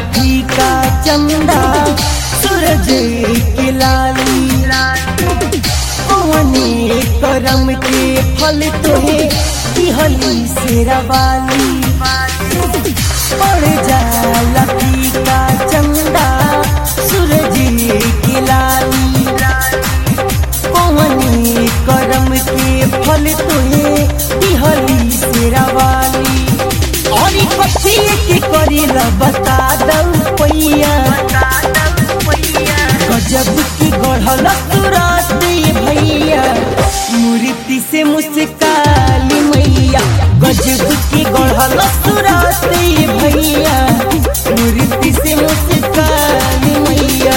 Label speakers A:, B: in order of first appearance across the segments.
A: फीका चंदा सूरज के लाली कौने करम के फल तोहे दिहली सेरा वाली पड़ जाला फीका चंदा सूरज के लाली कौने करम के फल तोहे दिहली सेरा वाली और ई पक्षी के करेला बता दऊ पैया गजब की गढ़ल तुरंत भैया मूर्ति से मुस्काली मैया गजब की गढ़ल तुरंत भैया मूर्ति से मुस्काली मैया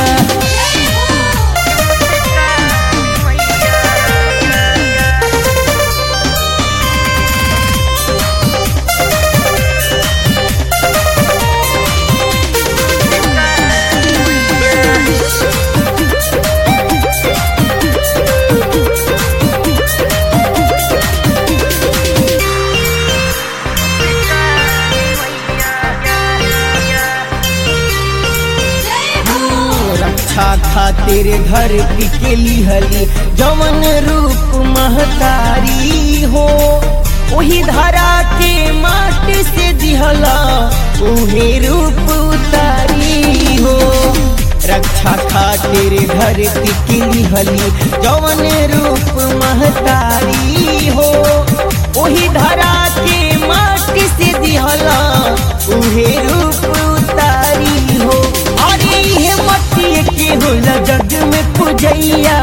A: रक्षा खातिर घर के लिहली जवन रूप महतारी हो वही धरा के माटी से दिहला उहे रूप उतारी हो रक्षा खातिर घर के लिहली जवन रूप महतारी हो वही धरा के माटी से दिहला उहे रूप उतारी हो अरे ये मट्टी के होला जग में पूजैया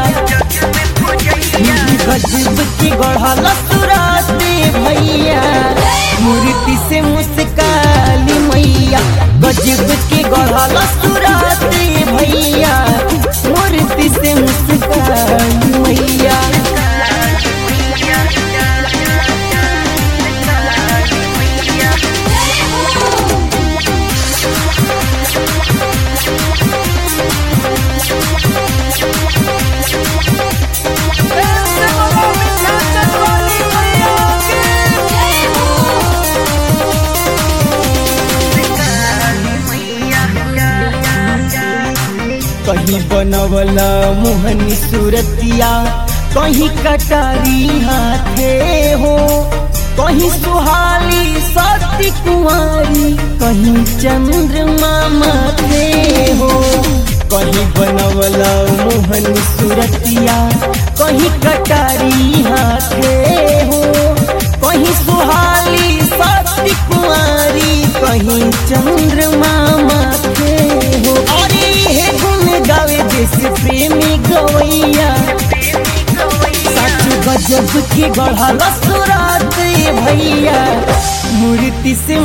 A: गजब की गढ़ल सुरात भैया मूर्ति से मुस्काली मैया गजब की गढ़ल सुरात भैया मूर्ति से मुस्काली मैया कहीं बनवला मोहनी सूरतिया कहीं कटारी हाथे हो कहीं सुहाली सती कुंवारी कहीं चंद्रमा माथे हो कहीं बनवला मोहनी सूरतिया कहीं कटारी हाथे हो कहीं सुहाली सती कुंवारी कहीं चंद्रमा माथे हो अरे हे गुण गावे जैसे प्रेमी गवैया सच गजब की गढ़ल सुरात भैया मूर्ति से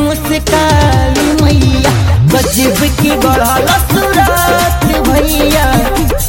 A: मुस्काली मैया गजब की गढ़ल सुरात भैया